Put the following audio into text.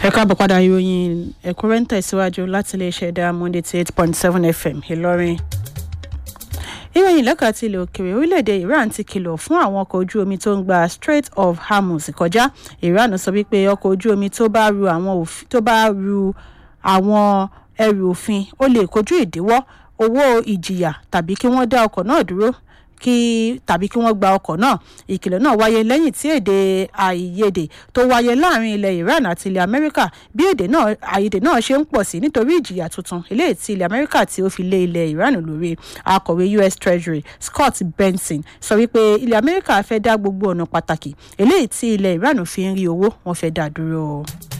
ẹ káàbọ̀ padà ìròyìn ẹ̀kúnrẹ́ ń tẹ̀síwájú láti iléeṣẹ́ diamond eighty eight point seven fm ìlọrin ìròyìn lẹ́ka ti ilẹ̀ òkèèrè orílẹ̀-èdè iran ti kìlọ̀ fún àwọn ọkọ̀ ojú omi tó ń gba strait of hormuz kọjá iran sọ wípé ọkọ̀ ojú omi tó bá ru àwọn tó bá ru àwọn ẹrù òfin ó lè kojú ìdíwọ́ owó ìjìyà tàbí kí wọ́n dá ọkọ̀ náà dúró kí tàbí kí wọ́n gba ọkọ̀ náà ìkìlọ̀ náà wáyé lẹ́yìn tí èdè àìyedè tó wáyé láàrin ilẹ̀ iran àti ilẹ̀ amẹ́ríkà bí èdè náà àìyedè náà ṣe ń pọ̀ sí nítorí ìjìyà tuntun eléyìí tí ilẹ̀ amẹ́ríkà tí ó fi lé ilẹ̀ iran lórí akọ̀wé us treasury scott benson sọ wípé ilẹ̀ amẹ́ríkà fẹ́ dá gbogbo ọ̀nà pàtàkì eléyìí tí ilẹ̀ iran fi ń rí owó wọn fẹ́ dá dúró.